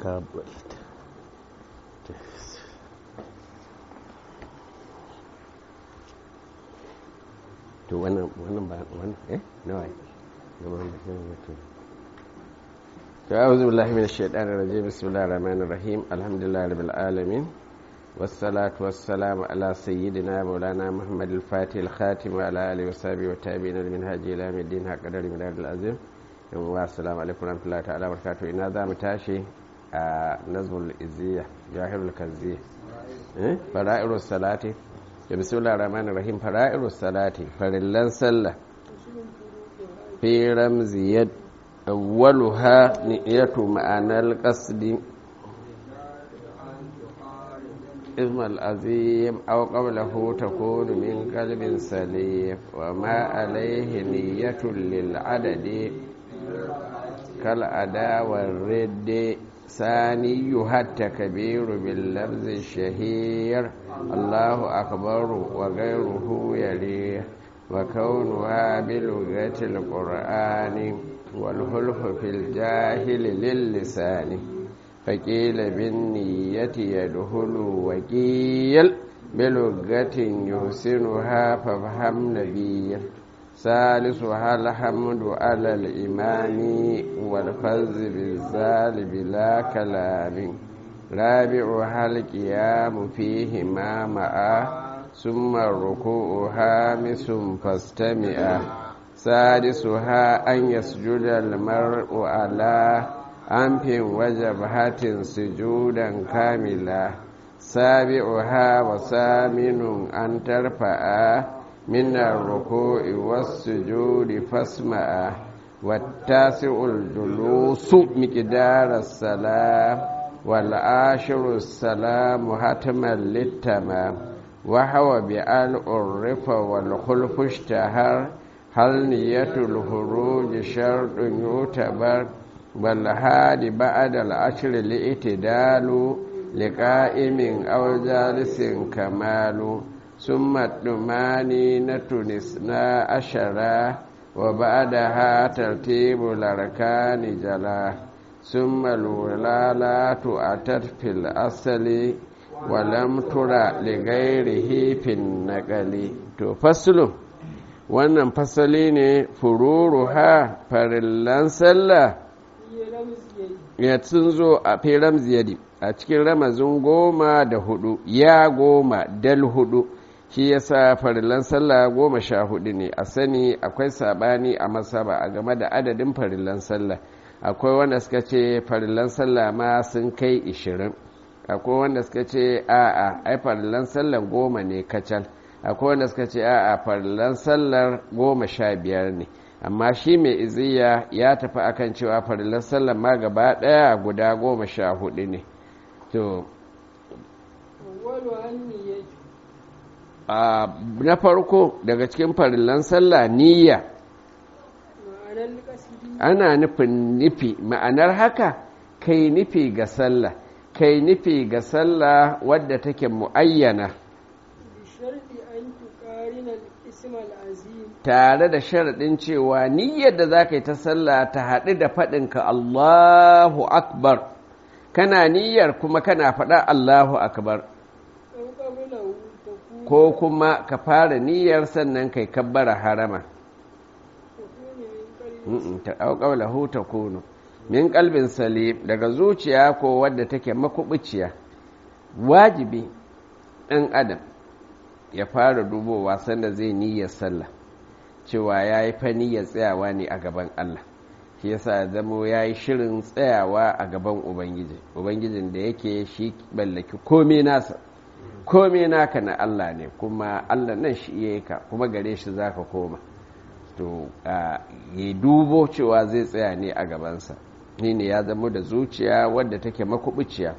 قابلت to wannan wannan ba wannan eh nawa to a'udhu billahi minash shaitanir rajim bismillahir rahmanir rahim alhamdulillahi rabbil alamin والصلاة والسلام على سيدنا مولانا محمد الفاتح الخاتم وعلى آله وصحبه والتابعين لمنهاج إلى يوم الدين حق قدر من العظيم والسلام عليكم ورحمة الله تعالى وبركاته إن هذا متاشي نظم الإزية جاهر الكزية فرائر الصلاة بسم الله الرحمن الرحيم فرائر الصلاة فرلان صلى في رمز يد أولها نية معنى القصد اسم العظيم أو قبله تكون من قلب سليم وما عليه نية للعدد كالأداء والرد ثانيها التكبير باللفظ الشهير الله أكبر وغيره يليه وكونها بلغة القرآن والخلف في الجاهل للسان فقيل بالنية يدخل وقيل بلغة يحسنها فافهم نبيا ثالثها الحمد على الإمام والفز بالزال بلا كلام رابعها القيام فيهما معا ثم الركوع هامس فاستمع سادسها أن يسجد المرء على أنف وجبهة سجودا كاملا سابعها وثامن أن ترفع من الركوع والسجود فاسمع والتاسع الجلوس مقدار السلام والعاشر السلام حتما للتمام وهو بأن عرف والخلف اشتهر هل نية الخروج شرط يعتبر والهادي بعد العشر الاعتدال لقائم أو جالس كمال ثم الطمانينة نسنا عشرة وبعدها ترتيب الأركان جلا ثم الولالات أتت في الأصل ولم ترى لغيره في النقل تفصل wannan fasali ne fururuha farillan sallah ya sun zo a firam ziyadi a cikin ramazin goma da hudu ya goma dal hudu shi yasa farillan sallah goma sha hudu ne a sani akwai sabani a masaba a game da adadin farillan sallah akwai wanda suka ce farillan sallah ma sun kai ishirin akwai wanda suka ce a'a ai farillan sallah goma ne kacal akwai wanda suka ce a'a farillan sallar goma sha biyar ne amma shi mai iziya ya tafi akan cewa farillan sallar ma gaba daya guda goma sha hudu ne to na farko daga cikin farillan sallah niyya ana nufin nufi ma'anar haka kai nufi ga sallah kai nufi ga sallah wadda take mu'ayyana tare da sharaɗin cewa niyyar da za ka yi ta sallah ta haɗu da faɗinka Allahu Akbar kana niyyar kuma kana faɗa Allahu Akbar ko kuma ka fara niyyar sannan kai kabbara harama ta auƙaulahu ta kunu min kalbin salim daga zuciya ko wadda take makubuciya wajibi ɗan adam ya fara dubowa sanda zai niyyar sallah cewa ya yi fa niyyar tsayawa ne a gaban Allah shi yasa zamo ya yi shirin tsayawa a gaban ubangiji ubangijin da yake shi ballaki kome nasa kome naka na Allah ne kuma Allah nan shi iya ka kuma gare shi za ka koma to ya dubo cewa zai tsaya ne a gabansa ni ne ya zamo da zuciya wadda take makubuciya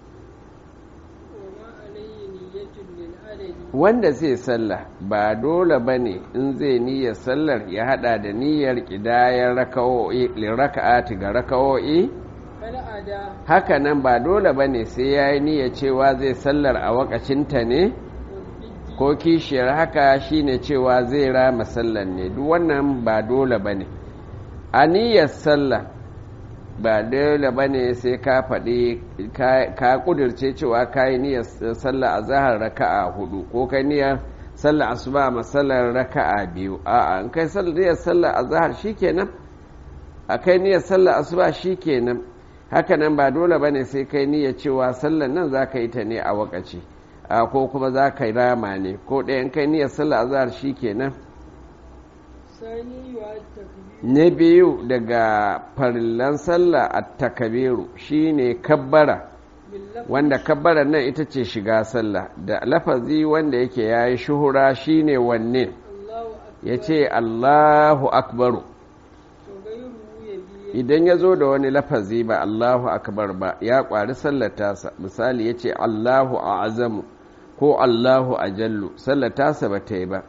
wanda zai sallah ba dole ba ne in zai niyyar sallar ya hada da niyyar ƙidayar raka'ati ga raka'o'i haka nan ba dole ba ne sai ya yi niyyar cewa zai sallar a wakacinta ne ko kishiyar haka shine cewa zai rama sallar ne duk wannan ba dole ba ne a niyyar sallah ba dole ba ne sai ka faɗi ka ƙudurce cewa ka yi niyyar sallah a zahar raka'a hudu ko kai niyyar sallah asuba masallar raka'a biyu a'a in kai niyyar sallah a zahar shikenan a kai niyyar sallah asuba shikenan haka nan ba dole ba ne sai kai niyyar cewa sallar nan za ka yi ta ne a wakaci ko kuma za ka yi rama ne ko ɗayan kai niyyar sallah a zahar shikenan na biyu daga farillan sallah a takabiru shine kabbara wanda kabbara nan ita ce shiga sallah da lafazi wanda yake ya yi shuhura shine wanne ya ce allahu akbaru idan ya zo da wani lafazi ba allahu akbar ba ya kwari sallatasa misali ya ce allahu a azamu ko allahu a jallu sallatasa ba ta yi ba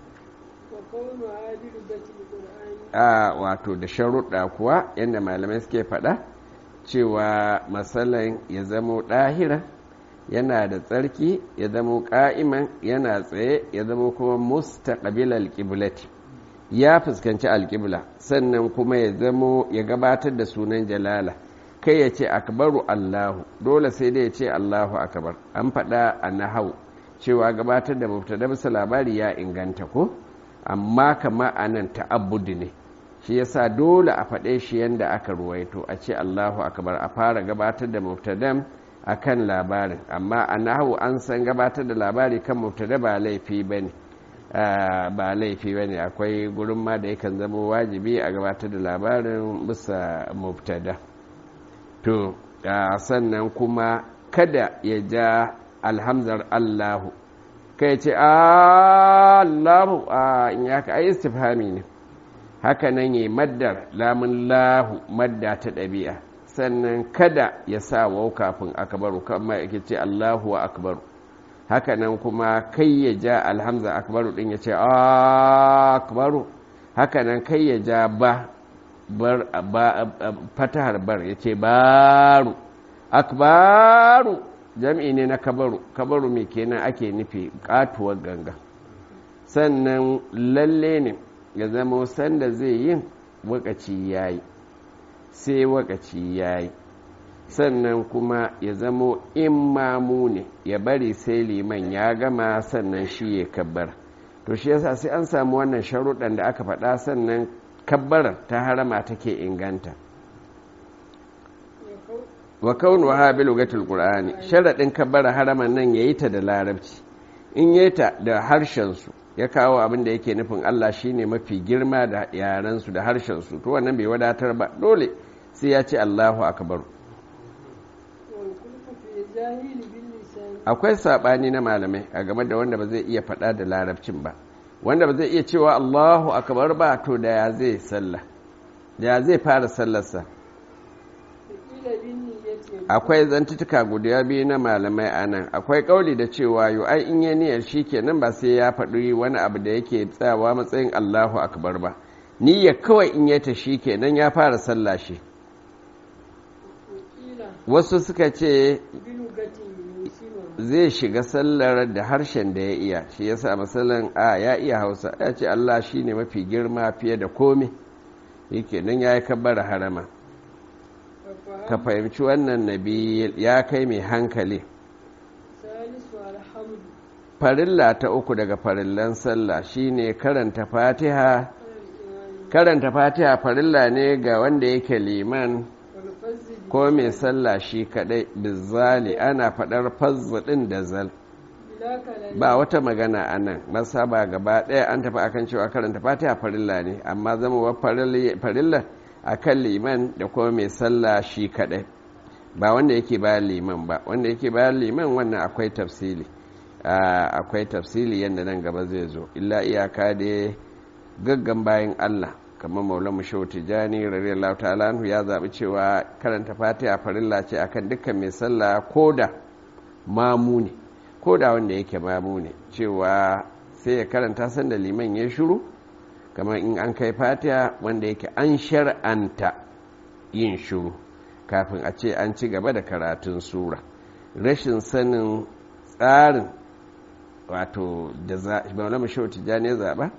a wato da sharuɗa kuwa yadda malamai suke faɗa cewa matsalan ya zamo ɗahira yana da tsarki ya zamo ƙa'iman yana tsaye ya zamo kuma mustaqbil alƙiblati ya fuskanci alƙibla sannan kuma ya zamo ya gabatar da sunan jalala kai ya ce akbaru allahu dole sai dai ya ce allahu akbar an faɗa a nahau cewa gabatar da mubtada bisa labari ya inganta ko amma kama a nan ta'abbudi ne shi yasa dole a faɗe shi yadda aka ruwaito a ce Allahu akbar a fara gabatar da mubtadam akan labarin amma a nahu an san gabatar da labari kan mubtada ba laifi bane ba laifi bane akwai gurin ma da yakan zama wajibi a gabatar da labarin bisa mubtada to sannan kuma kada ya ja alhamzar Allahu kai ce Allahu a in ya ka ai istifhami ne haka nan yi maddar lamun lahu madda ta ɗabi'a sannan kada ya sa wau kafin akbaru kama yake ce Allahu wa akbaru haka nan kuma kai ya ja alhamza akbaru din ya ce akbaru haka nan kai ya ja ba bar fatahar bar ya ce baru akbaru jam'i ne na kabaru kabaru mai kenan ake nufi katuwar ganga sannan lalle ne ya zama sanda zai yin wakaci ya yi sai wakaci ya yi sannan kuma ya zamo in mamu ne ya bari sai liman ya gama sannan shi ya kabbar to shi yasa sai an samu wannan sharuɗan da aka faɗa sannan kabbarar ta harama take inganta wa kaunu ha bi lugatul qur'ani sharadin kabbara haraman nan yayi ta da larabci in yayi ta da harshen su ya kawo abin da yake nufin Allah shine mafi girma da yaran su da harshen su to wannan bai wadatar ba dole sai ya ce Allahu akbar akwai sabani na malamai a game da wanda ba zai iya faɗa da larabcin ba wanda ba zai iya cewa Allahu akbar ba to da ya zai sallah ya zai fara sallarsa akwai zantutuka guda biyu na malamai a nan akwai kauli da cewa yau ai in yi niyyar shi kenan ba sai ya faɗi wani abu da yake tsawa matsayin allahu akbar ba niyyar kawai in yi ta shi kenan ya fara sallah shi wasu suka ce zai shiga sallar da harshen da ya iya shi yasa masalan a ya iya hausa ya ce allah shi ne mafi girma fiye da komai yake nan ya yi kabbar harama ka fahimci wannan nabi ya kai mai hankali farilla ta uku daga farillan sallah shine karanta fatiha karanta fatiha farilla ne ga wanda yake liman ko mai sallah shi kadai bizali ana fadar fazz din da zal ba wata magana a nan masaba gaba ɗaya an tafi akan cewa karanta fatiha farilla ne amma zama wa farilla a kan liman da kuma mai sallah shi kaɗai ba wanda yake bayan liman ba wanda yake bayan liman wannan akwai tafsili akwai tafsili yadda nan gaba zai zo illa iyaka da gaggan bayan allah kamar maula mushau tijani radiyallahu ta'ala anhu ya zaɓi cewa karanta fatiha farilla ce akan dukkan mai sallah ko da mamu ne ko da wanda yake mamu ne cewa sai ya karanta sanda liman ya shuru kamar in an kai fatiha wanda yake an shar'anta yin shuru kafin a ce an ci gaba da karatun sura rashin sanin tsarin wato da maulama shau tijjani ya zaɓa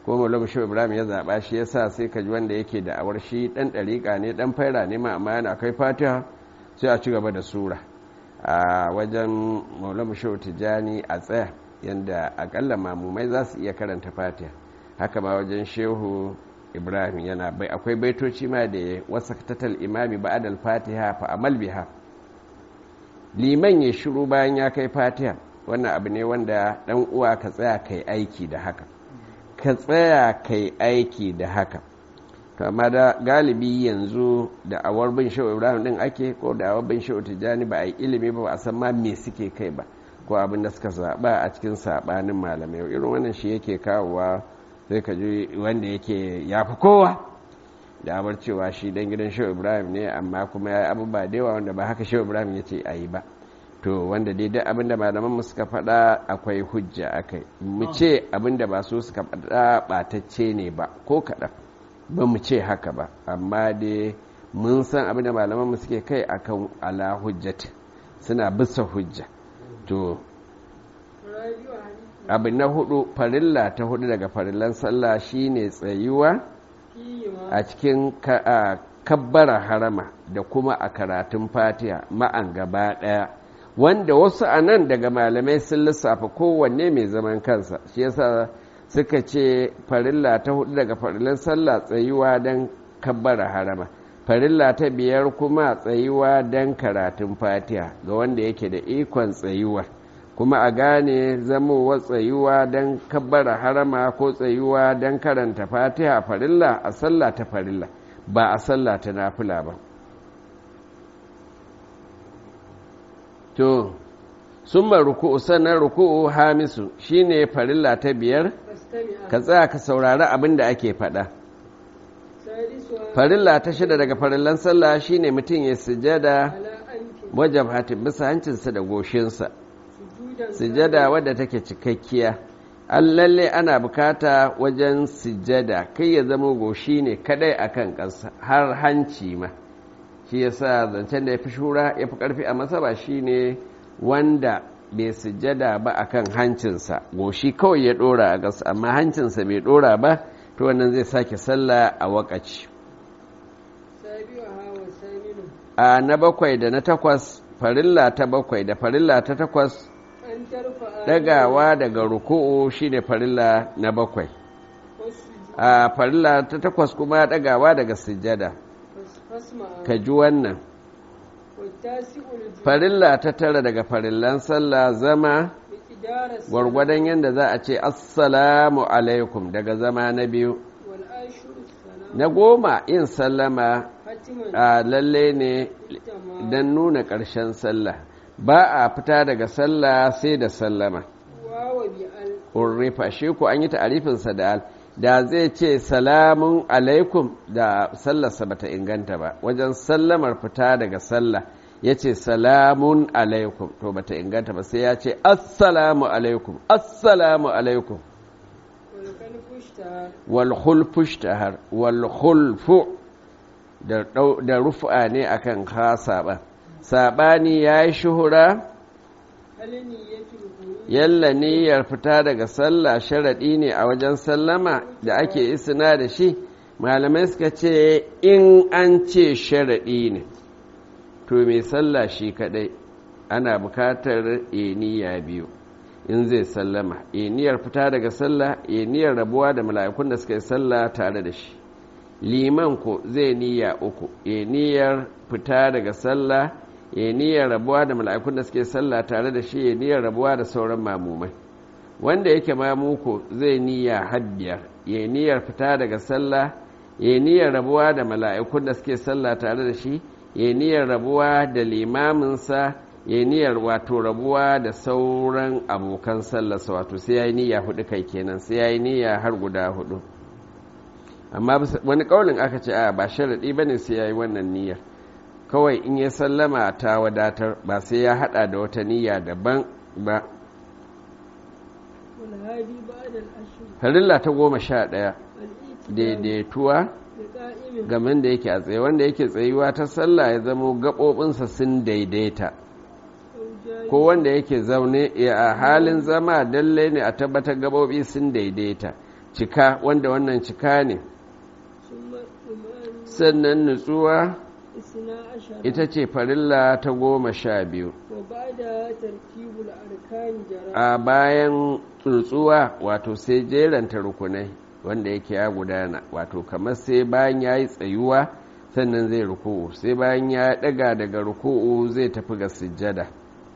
ko maulama shi ibrahim ya zaɓa shi yasa sai ka ji wanda yake da awar shi ɗan ɗariƙa ne ɗan faira ne ma amma yana kai fatiha sai a ci gaba da sura a wajen maulama shi tijjani a tsaya yadda akalla mamumai za su iya karanta fatiha haka ma wajen shehu ibrahim yana bai akwai baitoci ma da wasa tatal imami ba'adal fatiha fa amal biha liman ya shiru bayan ya kai fatiha wannan abu ne wanda dan uwa ka tsaya kai aiki da haka ka tsaya kai aiki da haka to amma da galibi yanzu da awar bin shehu ibrahim din ake ko da awar bin shehu tijjani ba a yi ilimi ba ba a san ma me suke kai ba ko abin da suka zaɓa a cikin saɓanin malamai irin wannan shi yake kawowa sai ka ji wanda yake ya fi kowa da abar cewa shi dan gidan shehu ibrahim ne amma kuma ya yi abubuwa da yawa wanda ba haka shehu ibrahim ya ce a yi ba to wanda daidai abin da malaman mu suka faɗa akwai hujja akai mu ce abin da ba so suka faɗa ɓatacce ne ba ko kaɗan ba mu ce haka ba amma dai mun san abin da malaman mu suke kai akan ala hujjat suna bisa hujja to abu na hudu farilla ta hudu daga farillan sallah shine tsayuwa a cikin kabbara harama da kuma a karatun fatiha ma'an gaba daya wanda wasu a nan daga malamai sun lissafa kowanne mai zaman kansa shi yasa suka ce farilla ta hudu daga farillan sallah tsayuwa don kabbara harama farilla ta biyar kuma tsayuwa don karatun fatiha ga wanda yake da ikon tsayuwa kuma a gane zamowa tsayuwa don kabbara harama ko tsayuwa don karanta fatiha farilla a sallah ta farilla ba a sallah ta nafila ba to sun ruku'u sannan ruku'u hamisu shine farilla ta biyar ka tsaya ka saurari abin da ake faɗa farilla ta shida daga farillan sallah shine mutum ya sujada wajen hatin bisa hancinsa da goshinsa sujada wadda take cikakkiya an lalle ana bukata wajen sujada kai ya zama goshi ne kadai akan ƙasa har hanci ma shi yasa zancen da ya fi shura ya fi ƙarfi a masaba shine wanda bai sujada ba akan hancinsa goshi kawai ya ɗora a ƙasa amma hancinsa bai ɗora ba to wannan zai sake sallah a wakaci a na bakwai da na takwas farilla ta bakwai da farilla ta takwas dagawa daga ruku'u shine farilla na bakwai a farilla ta takwas kuma dagawa daga sujada ka ji wannan farilla ta tara daga farillan sallah zama gwargwadon yadda za a ce assalamu alaikum daga zama na biyu na goma yin sallama a lalle ne don nuna ƙarshen sallah ba a fita daga sallah sai da sallama urrifa shi ko an yi ta'arifinsa da al da zai ce salamun alaikum da sallarsa bata inganta ba wajen sallamar fita daga sallah ya ce salamun alaikum to bata inganta ba sai ya ce assalamu alaikum assalamu alaikum wal khulfushtahar wal khulfu da rufa ne akan khasa ba sabani yayi shuhura yalla niyyar fita daga sallah sharaɗi ne a wajen sallama da ake isina da shi malamai suka ce in an ce sharaɗi ne to mai sallah shi kaɗai ana bukatar niyya biyu in zai sallama niyyar fita daga sallah niyyar rabuwa da mala'ikun da suka yi sallah tare da shi liman ko zai niyya uku niyyar fita daga sallah ya niyyar rabuwa da mala'ikun da suke sallah tare da shi ya niyyar rabuwa da sauran mamumai wanda yake mamuko zai niyya habbiyar ya niyyar fita daga sallah ya niyyar rabuwa da mala'ikun da suke sallah tare da shi ya niyyar rabuwa da limaminsa ya niyyar wato rabuwa da sauran abokan sallarsa wato sai ya yi niyya hudu kai kenan sai ya yi niyya har guda hudu amma wani kaulin aka ce a ba sharaɗi ba ne sai ya yi wannan niyyar kawai in ya sallama ta wadatar ba sai ya hada da wata niyya daban ba farilla ta goma sha ɗaya daidaituwa gamin da yake a tsaye wanda yake tsayuwa ta sallah ya zamo gaɓoɓinsa sun daidaita ko wanda yake zaune a halin zama dalle ne a tabbatar gaɓoɓi sun daidaita cika wanda wannan cika ne sannan nutsuwa ita ce farilla ta goma sha biyu a bayan tsuntsuwa wato sai jeranta rukunai wanda yake ya gudana wato kamar sai bayan ya yi tsayuwa sannan zai ruku'u sai bayan ya daga daga ruku'u zai tafi ga sujjada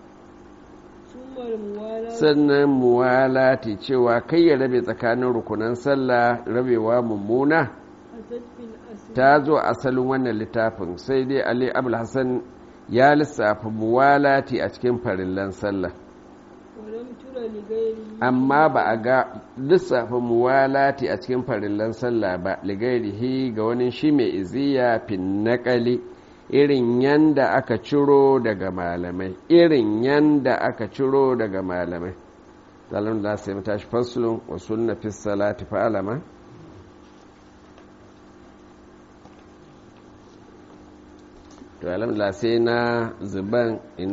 sannan muwalati cewa kai ya rabe tsakanin rukunan sallah rabewa mummuna ta zo asalin wannan littafin sai dai ali abul hassan ya lissafa muwalati a cikin farillan sallah amma ba a ga lissafa muwalati a cikin farillan sallah ba ligairihi ga wani shi mai iziya fin naƙali irin yanda aka ciro daga malamai irin yanda aka ciro daga malamai zalim da sai tashi fasulun wa sunna fi salati fa'alama to alhamdulillah sai na zuban